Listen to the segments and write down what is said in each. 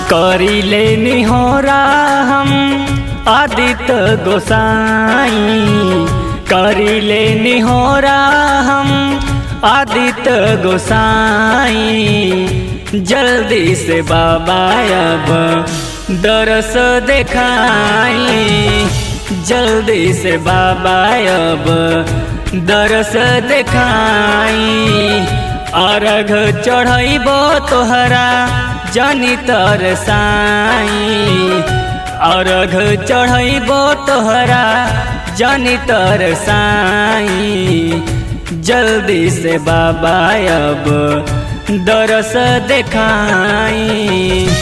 करिले निहोरा हम आदित्य गोसाई करिले निहोरा हम आदित्य गोसाई जल्दी से बाबा अब दरस देखाई जल्दी से बाबा अब दरस देखाई अर्घ चढ़ैबो तोहरा जनी तरसाई अर्घ चढ़ैबो तोहरा जनी तरसाई जल्दी से बाबा अब दरस देखाई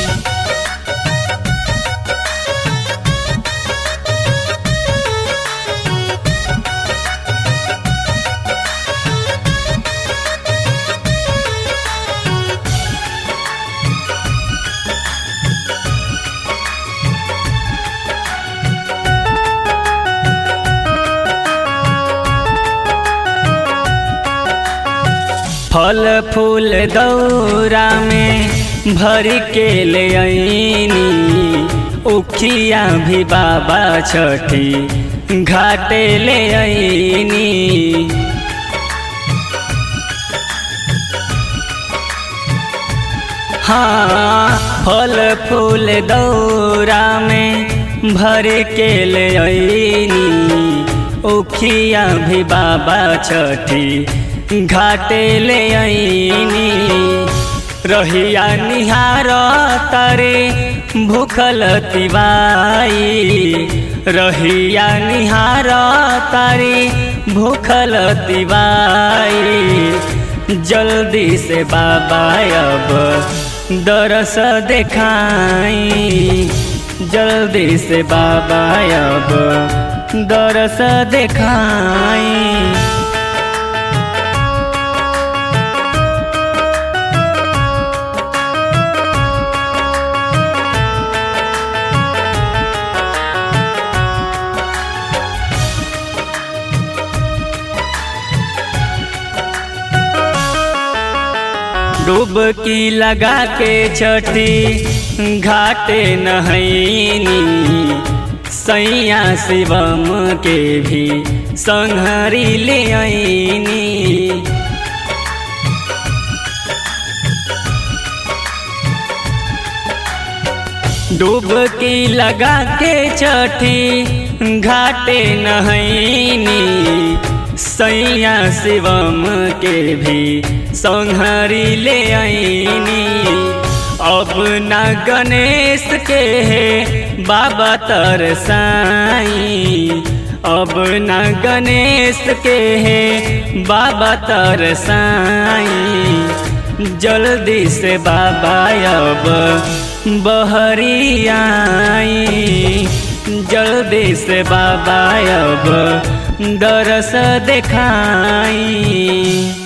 फल फूल दौरा में भर के ले आईनी उखिया भी बाबा छठी घाटे ले आईनी हाँ फल फूल दौरा में भर के ले आईनी उखिया भी बाबा छठी घाटे ले आईनी रहिया निहार तारे भूखल तिवाई रहिया निहार तारे भूखल तिवाई जल्दी से बाबा अब दरस देखाई जल्दी से बाबा अब दरस देखाई डुबकी लगा के छठी घाटे नहैनी सैया शिवम के भी संहरी ले आईनी डुबकी लगा के छठी घाटे नहैनी सैया शिवम के भी संहरी ले आईनी अब न गणेश के है बाबा तरसाई अब न गणेश के है बाबा तरसाई जल्दी से बाबा अब बहरी आई जल्दी से बाबा अब दरस देखाई